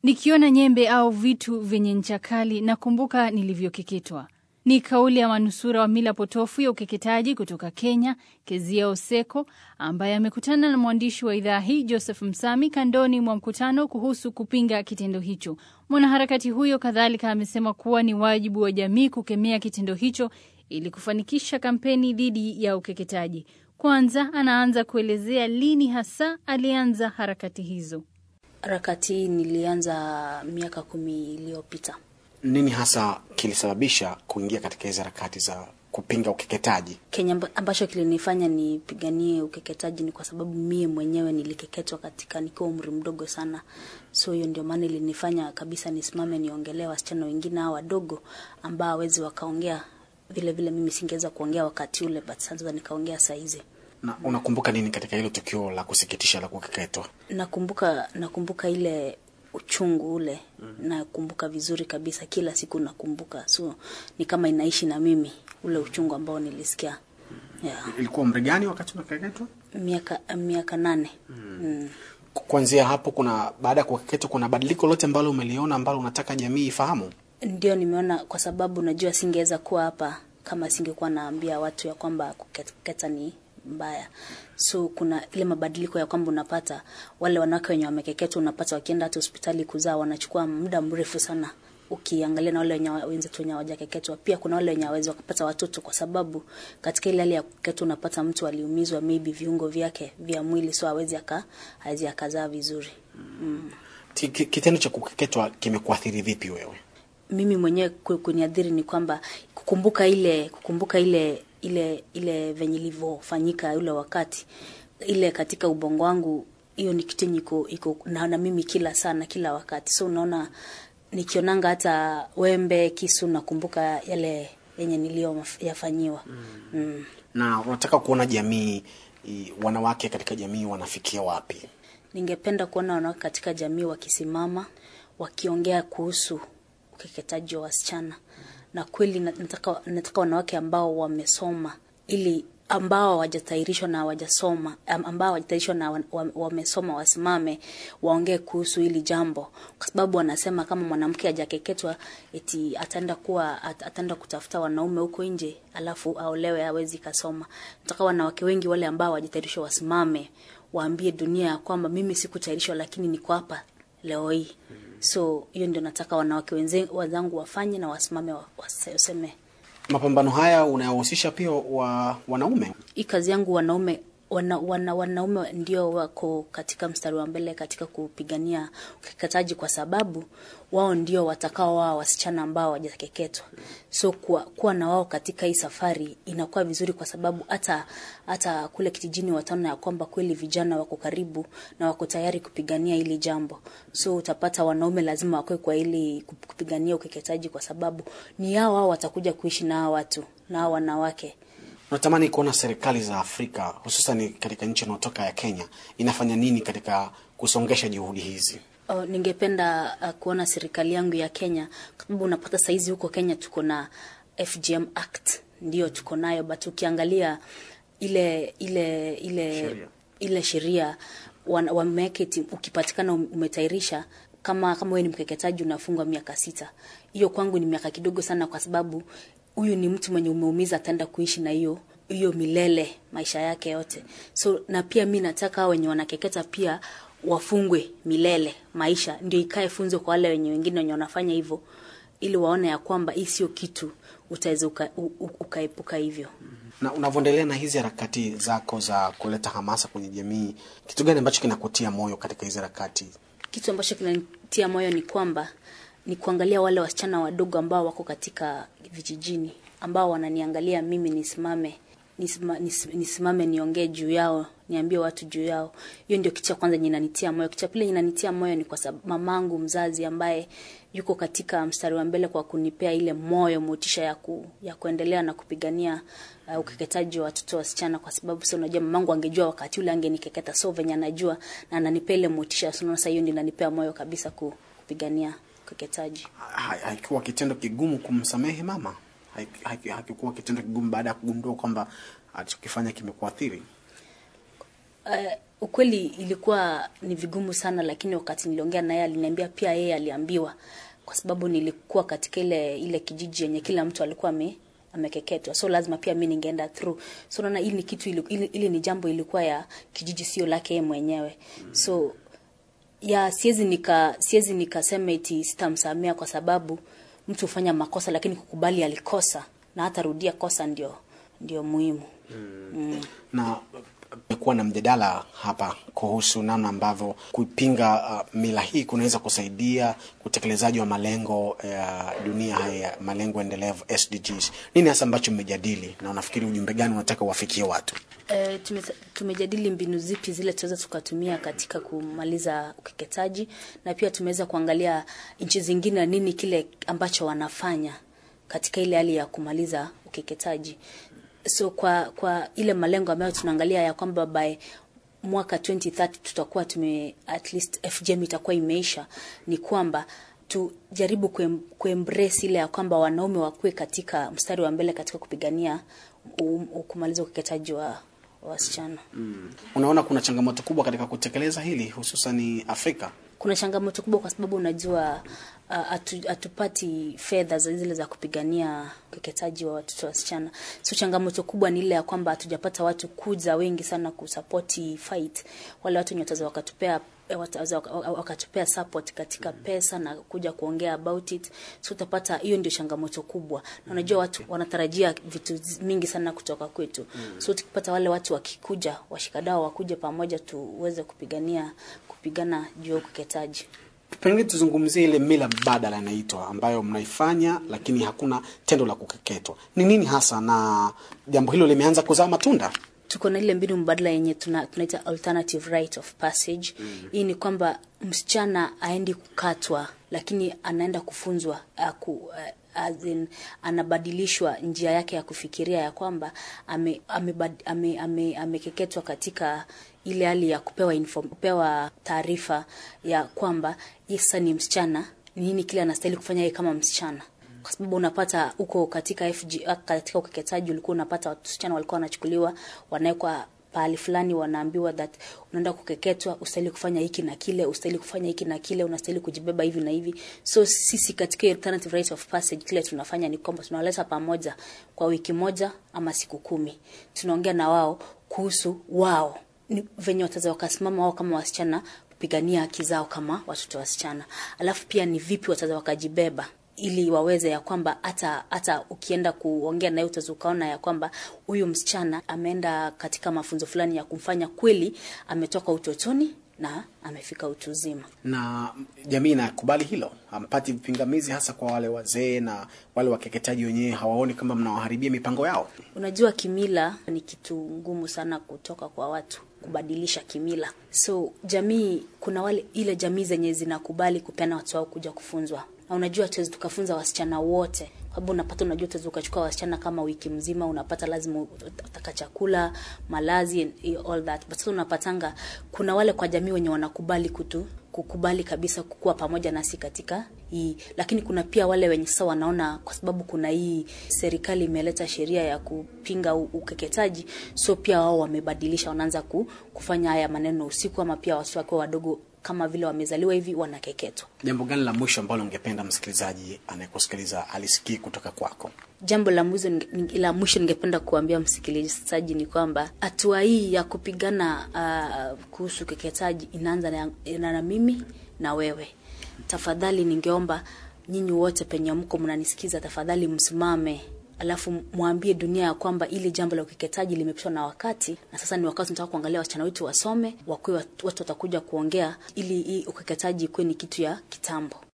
Nikiona nyembe au vitu vyenye ncha kali nakumbuka nilivyokeketwa. Ni kauli ya manusura wa mila potofu ya ukeketaji kutoka Kenya, Kezia Oseko, ambaye amekutana na mwandishi wa idhaa hii Joseph Msami kandoni mwa mkutano kuhusu kupinga kitendo hicho. Mwanaharakati huyo kadhalika amesema kuwa ni wajibu wa jamii kukemea kitendo hicho ili kufanikisha kampeni dhidi ya ukeketaji. Kwanza anaanza kuelezea lini hasa alianza harakati hizo. Harakati hii nilianza miaka kumi iliyopita. Nini hasa kilisababisha kuingia katika hizi harakati za kupinga ukeketaji? Kenya ambacho kilinifanya nipiganie ukeketaji ni kwa sababu mie mwenyewe nilikeketwa katika nikiwa umri mdogo sana, so hiyo ndio maana ilinifanya kabisa nisimame niongelee wasichana wengine hao wadogo ambao hawezi wakaongea vile vile mimi singeweza kuongea wakati ule, but sasa nikaongea saa hizi. Na unakumbuka nini katika hilo tukio la kusikitisha la kukeketwa? Nakumbuka nakumbuka ile uchungu ule mm. Nakumbuka vizuri kabisa, kila siku nakumbuka, so ni kama inaishi na mimi ule uchungu ambao nilisikia. Yeah. Ilikuwa umri gani wakati unakeketwa? Miaka miaka nane. mm. Mm. Kuanzia hapo, kuna baada ya kukeketwa, kuna badiliko lote ambalo umeliona ambalo unataka jamii ifahamu? Ndio, nimeona kwa sababu najua singeweza kuwa hapa kama singekuwa naambia watu ya kwamba kukeketa ni mbaya. So kuna ile mabadiliko ya kwamba unapata wale wanawake wenye wamekeketwa, unapata wakienda hata hospitali kuzaa wanachukua muda mrefu sana, ukiangalia na wale wenye wenzetu wenye hawajakeketwa. Pia kuna wale wenye hawezi wakapata watoto, kwa sababu katika ile hali ya kukeketwa unapata mtu aliumizwa maybe viungo vyake vya mwili, so hawezi aka hawezi akazaa vizuri mm. Kitendo cha kukeketwa kimekuathiri vipi wewe? Mimi mwenyewe kuniadhiri ni kwamba kukumbuka ile kukumbuka ile ile ile venye ilivyofanyika ule wakati ile katika ubongo wangu, hiyo ni kitu iko iko na, na mimi kila sana kila wakati. So unaona, nikionanga hata wembe, kisu, nakumbuka yale yenye niliyoyafanyiwa. mm. mm. Na unataka kuona jamii, wanawake katika jamii wanafikia wapi? Ningependa kuona wanawake katika jamii wakisimama, wakiongea kuhusu ukeketaji wa wasichana na kweli nataka, nataka wanawake ambao wamesoma ili ambao hawajatahirishwa na hawajasoma ambao hawajatahirishwa na wamesoma wasimame waongee kuhusu hili jambo, kwa sababu wanasema kama mwanamke hajakeketwa eti ataenda kuwa ataenda kutafuta wanaume huko nje, alafu aolewe, hawezi kasoma. Nataka wanawake wengi wale ambao hawajatahirishwa wasimame waambie dunia ya kwamba mimi sikutahirishwa, lakini niko hapa leo hii. So hiyo ndio nataka wanawake wenzangu wafanye na wasimame waseme. Mapambano haya unayohusisha pia wa wanaume? Hii kazi yangu wanaume wana, wana, wanaume ndio wako katika mstari wa mbele katika kupigania ukeketaji, kwa sababu wao ndio watakao wao wasichana ambao hawajakeketwa. So kuwa, kuwa na wao katika hii safari inakuwa vizuri, kwa sababu hata hata kule kijijini wataona ya kwamba kweli vijana wako karibu na wako tayari kupigania hili jambo. So utapata wanaume lazima wakwe kwa ili kupigania ukeketaji, kwa sababu ni hao hao watakuja kuishi na hao watu na hao wanawake. Unatamani kuona serikali za Afrika hususan katika nchi inayotoka ya Kenya inafanya nini katika kusongesha juhudi hizi? Oh, ningependa uh, kuona serikali yangu ya Kenya, kwa sababu unapata saizi huko Kenya tuko na FGM Act ndio tuko nayo, but ukiangalia ile ile ile Sheria. ile sheria wameweka ukipatikana umetairisha kama kama wewe ni mkeketaji unafungwa miaka sita. Hiyo kwangu ni miaka kidogo sana, kwa sababu huyu ni mtu mwenye umeumiza, ataenda kuishi na hiyo hiyo milele maisha yake yote. So na pia mi nataka wenye wanakeketa pia wafungwe milele maisha, ndio ikae funzo kwa wale wenye wengine wenye wanafanya hivyo, ili waone ya kwamba hii sio kitu utaweza uka, ukaepuka hivyo. Na unavyoendelea na hizi harakati zako za kuleta hamasa kwenye jamii, kitu gani ambacho kinakutia moyo katika hizi harakati? Kitu ambacho kinanitia moyo ni kwamba ni kuangalia wale wasichana wadogo ambao wako katika vijijini ambao wananiangalia mimi nisimame nisima, nis, nisimame niongee juu yao, niambie watu juu yao. Hiyo ndio kitu cha kwanza inanitia moyo. Kitu cha pili inanitia moyo ni kwa sababu mamangu mzazi ambaye yuko katika mstari wa mbele kwa kunipea ile moyo, motisha ya ku, ya kuendelea na kupigania uh, ukeketaji wa watoto wasichana, kwa sababu sasa unajua mamangu angejua wakati ule angenikeketa, so venye anajua na ananipea ile motisha. So sasa hiyo ndio inanipea moyo kabisa kupigania ukeketaji. Haikuwa kitendo kigumu kumsamehe mama? Hakikuwa kitendo kigumu baada ya kugundua kwamba alichokifanya kimekuathiri? Uh, ukweli ilikuwa ni vigumu sana, lakini wakati niliongea naye aliniambia pia yeye aliambiwa, kwa sababu nilikuwa katika ile ile kijiji yenye kila mtu alikuwa ame amekeketwa, so lazima pia mi ningeenda through. So naona hili ni kitu ili, ili, ili ni jambo ilikuwa ya kijiji, sio lake yeye mwenyewe so ya siwezi nika siwezi nikasema eti sitamsamea kwa sababu mtu hufanya makosa, lakini kukubali alikosa na hata rudia kosa ndio ndio muhimu. na kumekuwa na mjadala hapa kuhusu namna ambavyo kuipinga uh, mila hii kunaweza kusaidia utekelezaji wa malengo ya dunia haya ya malengo endelevu SDGs. Nini hasa ambacho mmejadili na unafikiri ujumbe gani unataka uwafikie watu? E, tume, tumejadili mbinu zipi zile tunaweza tukatumia katika kumaliza ukeketaji na pia tumeweza kuangalia nchi zingine nini kile ambacho wanafanya katika ile hali ya kumaliza ukeketaji. So kwa kwa ile malengo ambayo tunaangalia ya kwamba by mwaka 2030 tutakuwa tume at least FGM itakuwa imeisha, ni kwamba tujaribu kuem, kuembrace ile ya kwamba wanaume wakuwe katika mstari wa mbele katika kupigania um, kumaliza ukeketaji wa wa wasichana. Unaona kuna changamoto kubwa katika kutekeleza hili hususan Afrika. Kuna changamoto kubwa kwa sababu unajua uh, hatu- hatupati fedha za zile za kupigania ukeketaji wa watoto wasichana. So changamoto kubwa ni ile ya kwamba hatujapata watu kuja wengi sana kusapoti fight. Wale watu wenye wataweza wakatupea wataweza waka- waka- wakatupea support katika pesa na kuja kuongea about it. So utapata hiyo ndio changamoto kubwa, na unajua watu wanatarajia vitu zi- mingi sana kutoka kwetu. So tukipata wale watu wakikuja, washikadau wakuje pamoja, tuweze kupigania kupigana juu ya ukeketaji. Pengine tuzungumzie ile mila mbadala inaitwa ambayo mnaifanya lakini hakuna tendo la kukeketwa. Ni nini hasa, na jambo hilo limeanza kuzaa matunda? tuko na ile mbinu mbadala yenye tuna, tunaita alternative rite of passage. Hii ni kwamba msichana aendi kukatwa, lakini anaenda kufunzwa aku, uh, as in, anabadilishwa njia yake ya kufikiria ya kwamba ame, amebad- ame, ame, amekeketwa katika ile hali ya kupewa inform, kupewa taarifa ya kwamba yeye sasa ni msichana, ni nini kile anastahili kufanya yeye kama msichana kwa sababu unapata huko katika FG, katika ukeketaji ulikuwa unapata wasichana walikuwa wanachukuliwa wanawekwa pahali fulani, wanaambiwa that unaenda kukeketwa, ustahili kufanya hiki na kile, ustahili kufanya hiki na kile, unastahili kujibeba hivi na hivi. So sisi katika alternative rite of passage kile tunafanya ni kwamba tunawaleta pamoja kwa wiki moja ama siku kumi, tunaongea na wao kuhusu wao ni venye wataweza wakasimama wao kama wasichana kupigania haki zao kama watoto wasichana, alafu pia ni vipi wataweza wakajibeba ili waweze ya kwamba hata hata ukienda kuongea naye utaweza ukaona ya kwamba huyu msichana ameenda katika mafunzo fulani ya kumfanya kweli ametoka utotoni na amefika utu uzima. na jamii inakubali hilo, hampati vipingamizi, hasa kwa wale wazee na wale wakeketaji wenyewe hawaoni kama mnawaharibia mipango yao. Unajua, kimila ni kitu ngumu sana kutoka kwa watu kubadilisha kimila. So jamii, kuna wale ile jamii zenye zinakubali kupeana watu wao kuja kufunzwa, na unajua tuwezi tukafunza wasichana wote kwa sababu unapata, unajua tuwezi ukachukua wasichana kama wiki mzima, unapata lazima utaka chakula, malazi and all that, but sasa unapatanga kuna wale kwa jamii wenye wanakubali kutu kukubali kabisa kukuwa pamoja nasi katika hii, lakini kuna pia wale wenye sasa wanaona kwa sababu kuna hii serikali imeleta sheria ya kupinga u- ukeketaji, so pia wao wamebadilisha, wanaanza ku, kufanya haya maneno usiku, ama pia watoto wakiwa wadogo kama vile wamezaliwa hivi wanakeketwa. Jambo gani la mwisho ambalo ungependa msikilizaji anayekusikiliza alisikie kutoka kwako? Jambo la mwisho ninge- la mwisho ningependa kuambia msikilizaji ni kwamba hatua hii ya kupigana uh, kuhusu ukeketaji inaanza na, na, na mimi na wewe. Tafadhali ningeomba nyinyi wote penye mko mnanisikiza, tafadhali msimame alafu mwambie dunia ya kwamba ili jambo la ukeketaji limepitwa na wakati, na sasa ni wakati tunataka kuangalia wasichana wetu wasome, wakuwe watu watakuja kuongea, ili hii ukeketaji ikuwe ni kitu ya kitambo.